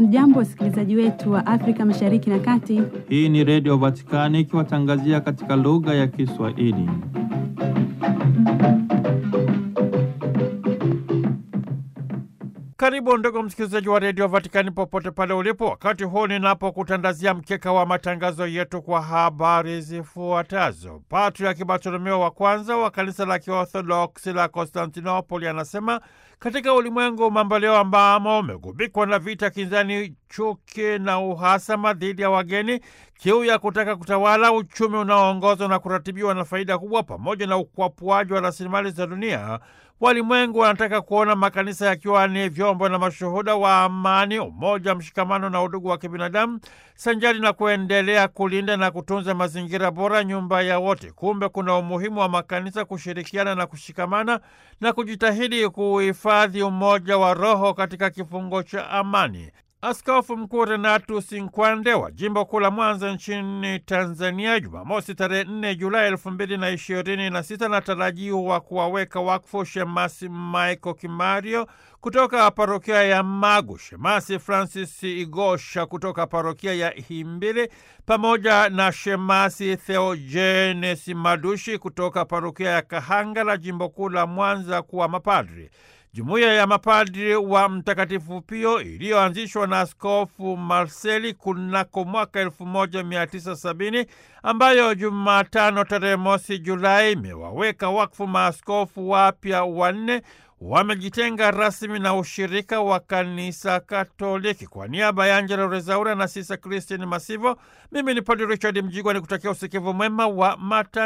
Hamjambo, wasikilizaji wetu wa Afrika Mashariki na Kati. Hii ni Redio Vatikani ikiwatangazia katika lugha ya Kiswahili. Karibu ndugu msikilizaji wa redio Vatikani popote pale ulipo, wakati huu ninapokutandazia mkeka wa matangazo yetu kwa habari zifuatazo. Patriaki Bartolomeo wa kwanza wa kanisa la Kiorthodoksi la Konstantinopoli anasema katika ulimwengu mambo leo ambamo umegubikwa na vita kinzani, chuki na uhasama dhidi ya wageni, kiu ya kutaka kutawala, uchumi unaoongozwa na kuratibiwa na faida kubwa, pamoja na ukwapuaji wa rasilimali za dunia walimwengu wanataka kuona makanisa yakiwa ni vyombo na mashuhuda wa amani, umoja, mshikamano na udugu wa kibinadamu, sanjari na kuendelea kulinda na kutunza mazingira bora, nyumba ya wote. Kumbe kuna umuhimu wa makanisa kushirikiana na kushikamana na kujitahidi kuhifadhi umoja wa roho katika kifungo cha amani. Askofu Mkuu Renatus Nkwande wa jimbo kuu la Mwanza nchini Tanzania, Jumamosi tarehe 4 Julai elfu mbili na ishirini na sita anatarajiwa kuwaweka wakfu shemasi Michael Kimario kutoka parokia ya Magu, shemasi Francis Igosha kutoka parokia ya Himbili pamoja na shemasi Theogenes Madushi kutoka parokia ya Kahanga la jimbo kuu la Mwanza kuwa mapadri. Jumuiya ya mapadri wa Mtakatifu Pio iliyoanzishwa na Askofu Marseli kunako mwaka 1970 ambayo Jumatano tarehe mosi Julai imewaweka wakfu maaskofu wapya wanne wamejitenga rasmi na ushirika wa kanisa Katoliki. Kwa niaba ya Angela Rezaura na Sisa Christine Masivo, mimi ni Padre Richard Mjigwa ni kutakia usikivu mwema wa mata